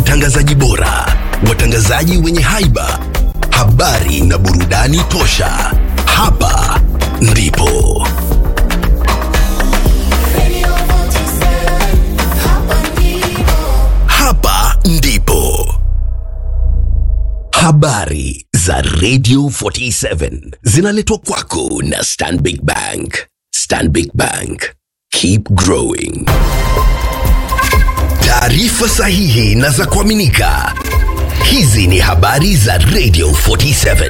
watangazaji bora, watangazaji wenye haiba, habari na burudani tosha. Hapa ndipo Radio 47, hapa ndipo. hapa ndipo habari za Radio 47 zinaletwa kwako na Stanbic Bank. Stanbic Bank, keep growing. Taarifa sahihi na za kuaminika. Hizi ni habari za Radio 47.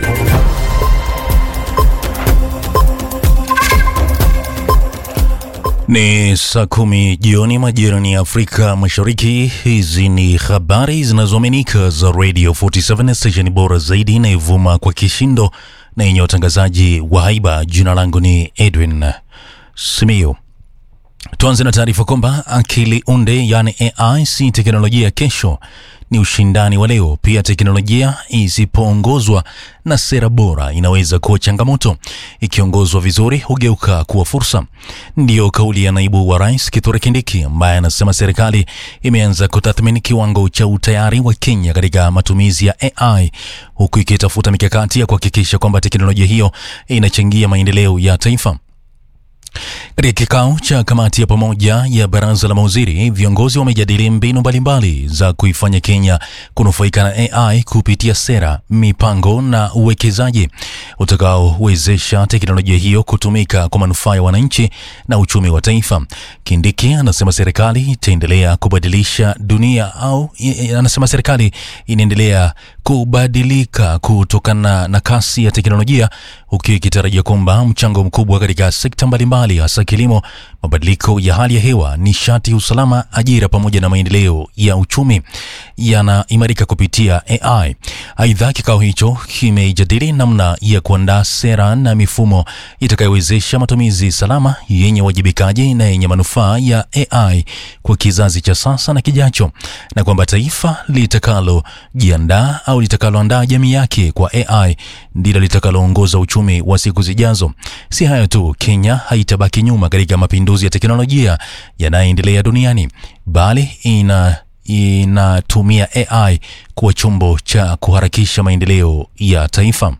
Ni saa kumi jioni majirani ya Afrika Mashariki. Hizi ni habari zinazoaminika za Radio 47 station bora zaidi inayovuma kwa kishindo na yenye watangazaji wa haiba. Jina langu ni Edwin Simio. Tuanze na taarifa kwamba akili unde yani AI si teknolojia ya kesho, ni ushindani wa leo. Pia teknolojia isipoongozwa na sera bora inaweza kuwa changamoto, ikiongozwa vizuri hugeuka kuwa fursa. Ndiyo kauli ya naibu wa rais Kithure Kindiki ambaye anasema serikali imeanza kutathmini kiwango cha utayari wa Kenya katika matumizi ya AI huku ikitafuta mikakati ya kuhakikisha kwamba teknolojia hiyo inachangia maendeleo ya taifa. Katika kikao cha kamati ya pamoja ya baraza la mawaziri, viongozi wamejadili mbinu mbalimbali za kuifanya Kenya kunufaika na AI kupitia sera, mipango na uwekezaji utakaowezesha teknolojia hiyo kutumika kwa manufaa ya wananchi na uchumi wa taifa. Kindiki anasema serikali itaendelea kubadilisha dunia au i- anasema serikali inaendelea kubadilika kutokana na kasi ya teknolojia huku ikitarajia kwamba mchango mkubwa katika sekta mbalimbali hasa kilimo, mabadiliko ya hali ya hewa, nishati, usalama, ajira pamoja na maendeleo ya uchumi yanaimarika kupitia AI. Aidha, kikao hicho kimejadili namna ya kuandaa sera na mifumo itakayowezesha matumizi salama, yenye uwajibikaji na yenye manufaa ya AI kwa kizazi cha sasa na kijacho, na kwamba taifa litakalojiandaa au litakaloandaa jamii yake kwa AI ndilo litakaloongoza uchumi wa siku zijazo. Si hayo tu, Kenya haitabaki nyuma katika mapinduzi ya teknolojia yanayoendelea duniani, bali ina inatumia AI kuwa chombo cha kuharakisha maendeleo ya taifa.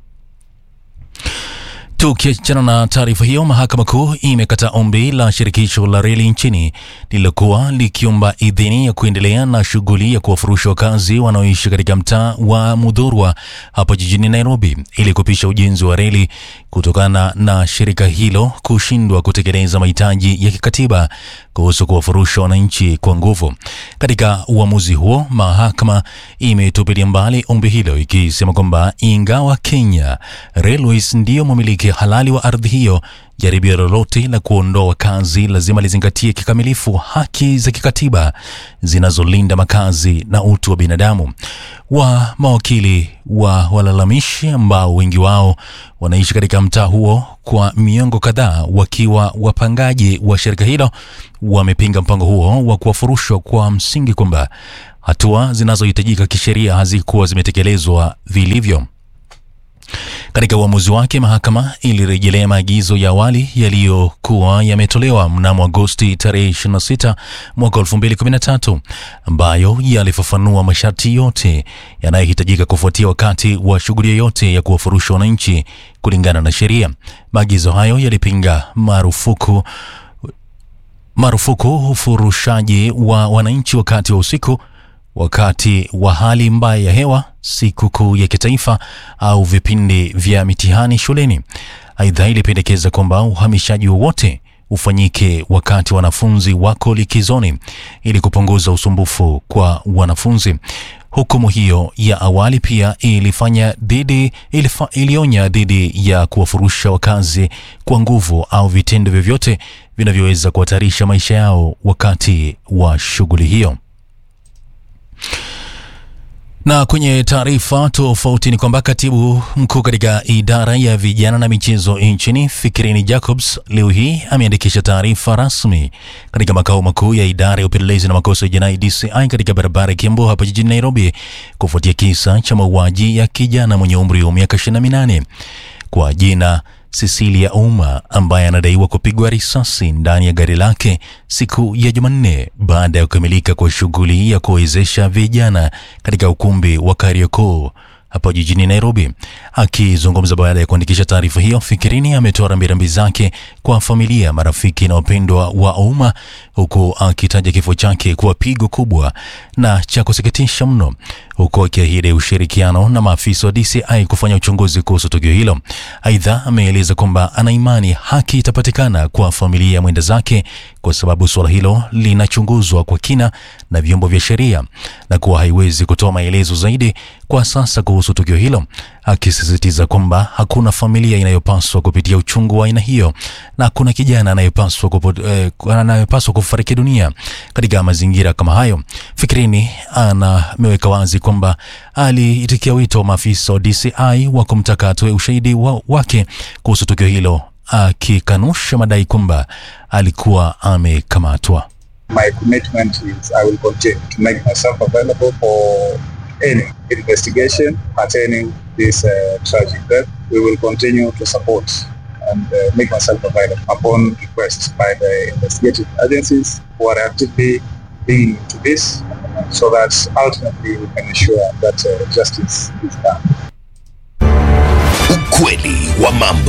Tukiachana na taarifa hiyo, mahakama kuu imekataa ombi la shirikisho la reli nchini lililokuwa likiomba idhini ya kuendelea na shughuli ya kuwafurusha wakazi wanaoishi katika mtaa wa Mudhurwa hapa jijini Nairobi ili kupisha ujenzi wa reli kutokana na shirika hilo kushindwa kutekeleza mahitaji ya kikatiba kuhusu kuwafurusha wananchi kwa nguvu. Katika uamuzi huo, mahakama imetupilia mbali ombi hilo ikisema kwamba ingawa Kenya Railways ndiyo mmiliki halali wa ardhi hiyo, jaribio lolote la kuondoa wakazi lazima lizingatie kikamilifu haki za kikatiba zinazolinda makazi na utu wa binadamu. Wa mawakili wa walalamishi ambao wengi wao wanaishi katika mtaa huo kwa miongo kadhaa wakiwa wapangaji wa shirika hilo wamepinga mpango huo wa kuwafurushwa kwa msingi kwamba hatua zinazohitajika kisheria hazikuwa zimetekelezwa vilivyo. Katika uamuzi wake, mahakama ilirejelea maagizo ya awali yaliyokuwa yametolewa mnamo Agosti tarehe 26 mwaka 2013 ambayo yalifafanua masharti yote yanayohitajika kufuatia wakati wa shughuli yoyote ya kuwafurusha wananchi kulingana na sheria. Maagizo hayo yalipinga marufuku marufuku ufurushaji wa wananchi wakati wa usiku, wakati wa hali mbaya ya hewa, sikukuu ya kitaifa au vipindi vya mitihani shuleni. Aidha, ilipendekeza kwamba uhamishaji wowote ufanyike wakati wanafunzi wako likizoni ili kupunguza usumbufu kwa wanafunzi. Hukumu hiyo ya awali pia ilifanya dhidi ilifa, ilionya dhidi ya kuwafurusha wakazi kwa nguvu au vitendo vyovyote vinavyoweza kuhatarisha maisha yao wakati wa shughuli hiyo. Na kwenye taarifa tofauti ni kwamba katibu mkuu katika idara ya vijana na michezo nchini Fikirini Jacobs leo hii ameandikisha taarifa rasmi katika makao makuu ya idara ya upelelezi na makosa ya jinai DCI katika barabara ya Kiambu hapa jijini Nairobi kufuatia kisa cha mauaji ya kijana mwenye umri wa miaka 28 kwa jina Cecilia Ouma ambaye anadaiwa kupigwa risasi ndani ya gari lake siku ya Jumanne baada ya kukamilika kwa shughuli ya kuwezesha vijana katika ukumbi wa Kariakoo hapa jijini Nairobi. Akizungumza baada ya kuandikisha taarifa hiyo, Fikirini ametoa rambirambi zake kwa familia, marafiki na wapendwa wa Ouma, huku akitaja kifo chake kuwa pigo kubwa na cha kusikitisha mno, huku akiahidi ushirikiano na maafisa wa DCI kufanya uchunguzi kuhusu tukio hilo. Aidha, ameeleza kwamba ana imani haki itapatikana kwa familia ya mwenda zake kwa sababu suala hilo linachunguzwa kwa kina na vyombo vya sheria na kuwa haiwezi kutoa maelezo zaidi kwa sasa kuhusu tukio hilo, akisisitiza kwamba hakuna familia inayopaswa kupitia uchungu wa aina hiyo na hakuna kijana anayepaswa kupo- eh, anayepaswa kufariki dunia katika mazingira kama hayo. Fikirini ana ameweka wazi kwamba aliitikia wito wa maafisa wa DCI wa kumtaka atoe ushahidi wa, wake kuhusu tukio hilo akikanusha madai kwamba alikuwa amekamatwa. my commitment is I will continue to make myself available for any investigation pertaining this uh, tragic death. We will continue to support and uh, make myself available upon request by the investigative agencies who are actively leading to this so that ultimately we can ensure that uh, justice is done. Ukweli wa mambo.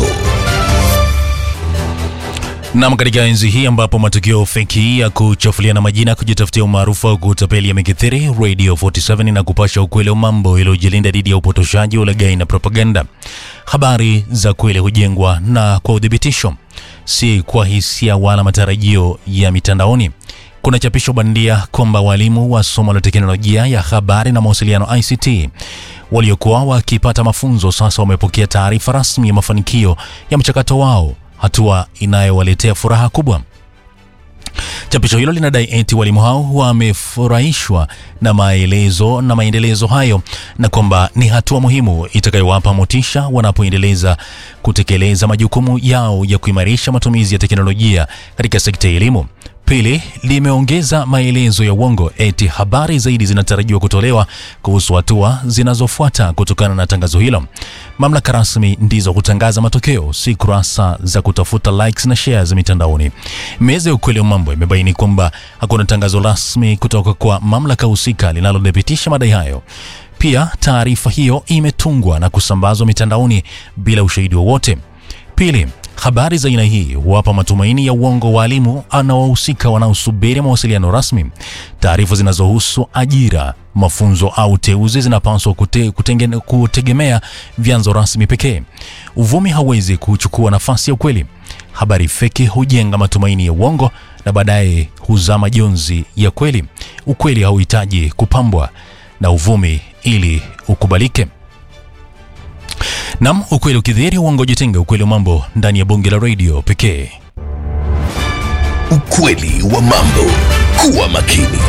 Nam, katika enzi hii ambapo matukio feki ya kuchafuliana majina, kujitafutia umaarufu au kutapeli yamekithiri, Radio 47 na kupasha ukweli wa mambo iliyojilinda dhidi ya upotoshaji, ulaghai na propaganda. Habari za kweli hujengwa na kwa uthibitisho, si kwa hisia wala matarajio ya mitandaoni. Kuna chapisho bandia kwamba walimu wa somo la teknolojia ya habari na mawasiliano ICT waliokuwa wakipata mafunzo sasa wamepokea taarifa rasmi ya mafanikio ya mchakato wao, hatua inayowaletea furaha kubwa. Chapisho hilo linadai eti walimu hao wamefurahishwa na maelezo na maendelezo hayo na kwamba ni hatua muhimu itakayowapa motisha wanapoendeleza kutekeleza majukumu yao ya kuimarisha matumizi ya teknolojia katika sekta ya elimu. Pili, limeongeza maelezo ya uongo eti habari zaidi zinatarajiwa kutolewa kuhusu hatua zinazofuata kutokana na tangazo hilo. Mamlaka rasmi ndizo hutangaza matokeo, si kurasa za kutafuta likes na shares mitandaoni. Meza ya ukweli wa mambo imebaini kwamba hakuna tangazo rasmi kutoka kwa mamlaka husika linalothibitisha madai hayo. Pia taarifa hiyo imetungwa na kusambazwa mitandaoni bila ushahidi wowote. Pili, habari za aina hii huwapa matumaini ya uongo waalimu na wahusika wanaosubiri mawasiliano rasmi. Taarifa zinazohusu ajira, mafunzo au uteuzi zinapaswa kute, kutengene- kutegemea vyanzo rasmi pekee. Uvumi hauwezi kuchukua nafasi ya ukweli. Habari feki hujenga matumaini ya uongo na baadaye huzaa majonzi ya kweli. Ukweli hauhitaji kupambwa na uvumi ili ukubalike. Nam, ukweli ukidhihiri, uongo jitenga. Ukweli wa mambo ndani ya bonge la radio pekee. Ukweli wa mambo. Kuwa makini.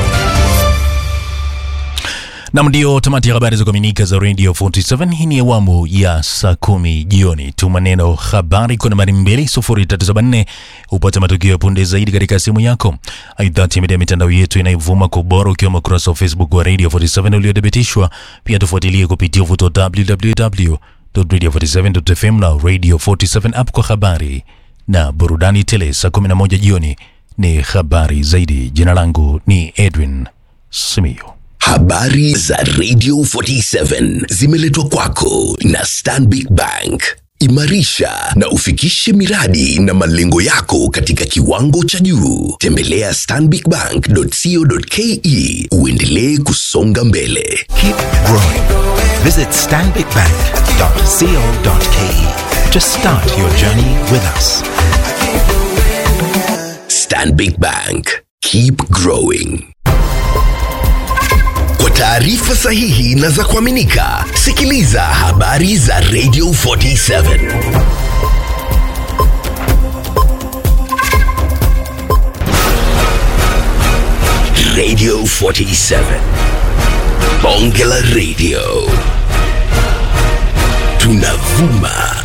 Nam, ndio tamati ya habari za kuaminika za Radio 47. Hii ni awamu ya saa kumi jioni. Tuma neno habari kwa nambari 20374 upate matukio ya punde zaidi katika simu yako. Aidha, tembelea mitandao yetu inayovuma kwa ubora, ukiwemo ukurasa wa Facebook wa Radio 47 uliothibitishwa. Pia tufuatilie kupitia uvuto wa www.radio47.fm na Radio 47 app kwa habari na burudani tele. Saa 11 jioni ni habari zaidi. Jina langu ni Edwin Simio. Habari za Radio 47 zimeletwa kwako na Stanbic Bank. Imarisha na ufikishe miradi na malengo yako katika kiwango cha juu. Tembelea stanbicbank.co.ke uendelee kusonga mbele. Keep growing. Visit stanbicbank.co.ke to start your journey with us. Stanbic Bank. Keep growing. Kwa taarifa sahihi na za kuaminika, sikiliza habari za Radio 47. Radio 47. Bonge la Radio. Tunavuma